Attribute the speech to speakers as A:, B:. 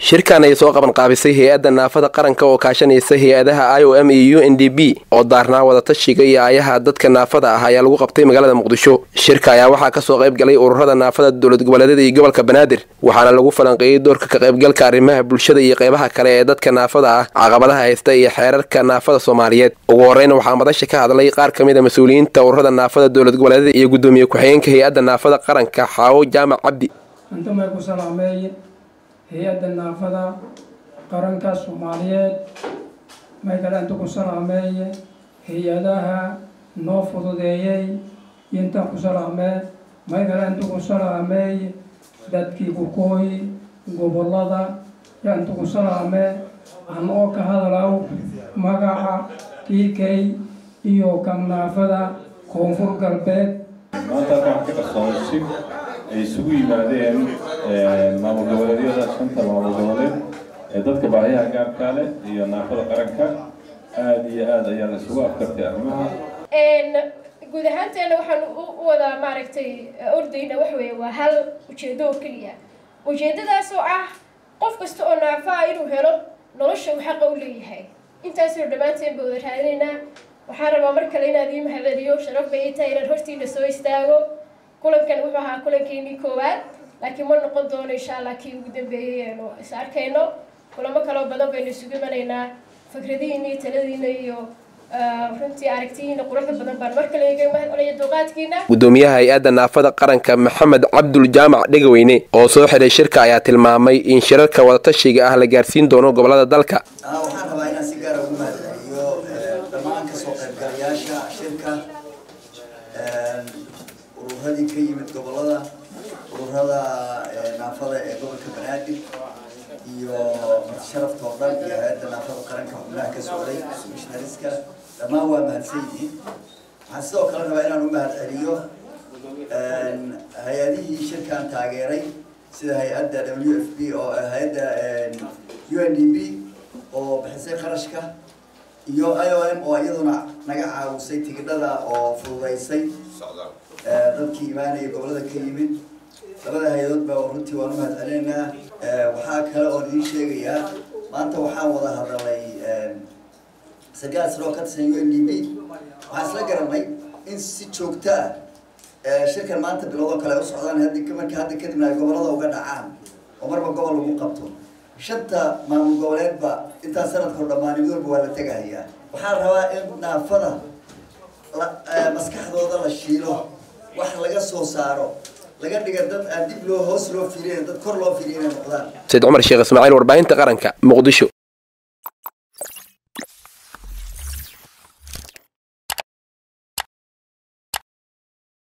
A: shirkan ay soo qaban qaabisay hay-adda naafada qaranka oo kaashanaysa hay-adaha i o m iyo u n d b oo daarnaa wadatashiga iyo aayaha dadka naafada ah ayaa lagu qabtay magaalada muqdisho shirka ayaa waxaa kasoo qayb galay ururada naafada dowlad goboleedyada iyo gobolka banaadir waxaana lagu falanqeeyey doorka ka qaybgalka arrimaha bulshada iyo qaybaha kale ee dadka naafada ah caqabadaha haysta iyo xeerarka naafada soomaaliyeed ugu horeyna waxaa madasha ka hadlay qaar ka mid a mas-uuliyiinta ururada naafada dowlad goboleedyada iyo guddoomiye ku-xigeenka hay-adda naafada qaranka xaawo jaamac cabdi
B: hay-adda naafada qaranka soomaaliyeed maykale inta ku salaameeye hay-adaha noo fududeeyey intaan ku salaamee maykale inta ku salaameeye dadkii kukooyi gobolada yaa inta ku salaamee anoo ka hadalaw magaca kiikay iyo kan naafada koonfur galbeed
C: maanta halkaan wax ka qarsoonsi ay isugu yimaadeen maamul goboleedyada shanta maamul goboleed ee dadka baahiyaha gaarkaa leh iyo naafada qaranka aada iyo aada ayaa la isugu afkartay arrimaha
D: guud ahaanteena waxaan u wadaa maaragtay ordayna wax weeye waa hal ujeedo oo keliya ujeedadaas oo ah qof kasta oo naafaa inuu helo nolosha uu xaqa u leeyahay intaasoo dhammaanteen ba wada raadinaynaa waxaan rabaa mar kale inaad ii mahadceliyo sharaf bay ii tahay inaan hortiina soo istaago kulankan wuxuu ahaa kulankeenii koowaad laakiin ma noqon doono insha allah kii ugu dambeeyey eenu is arkayno kulamo kaloo badan baynu isugu imanaynaa fikradihiina iyo taladiina iyo runtii aragtiyiina quruxda badan baan mar kale iga mahadceliya dulqaadkiina
A: guddoomiyaha hay-adda naafada qaranka maxamed cabdul jaamac dhegaweyne oo soo xidhay shirka ayaa tilmaamay in shirarka wadatashiga ah la gaarsiin doono gobolada dalka
E: waxaan rabaa inaan si gaara ugu mahadceliyo dhammaan kasoo qaybgalayaasha shirka ururadii ka yimid gobolada ururada naafada ee gobolka banaadir iyo sharafka oo dhan iyo hay-adda naafada qaranka xubnaha ka socday mishnariska dhammaan waa mahadsan yihiin waxaan sidoo kale rabaa inaan u mahadceliyo hay-adihii shirkan taageeray sida hay-adda w f b oo hay-adda u n d b oo bixisay qarashka iyo i o m oo iyaduna naga caawisay tigidhada oo fududaysay dadkii imaanaya gobolada ka yimid labada hay-adood ba runtii waan u mahad celinaynaa waxaa kale oon idiin sheegayaa maanta waxaan wada hadalay sagaal sano oo ka tirsan u n d b waxaan isla garanay in si joogto ah shirkan maanta bilowdo kale u socdaan hadi marka hadda kadibna ay gobolada uga dhacaan oo marba gobol lagu qabto shanta maamul goboleedba intaa sanadkao dhammaan mid walba waa la tegahayaa waxaan rabaa in naafada maskaxdooda la shiilo wax laga soo saaro laga dhiga dad aan dib loo hoos loo fiiriyn dad kor loo fiiriy inay noqdaan
A: sayd cumar sheekh ismaaciil warbaahinta qaranka muqdisho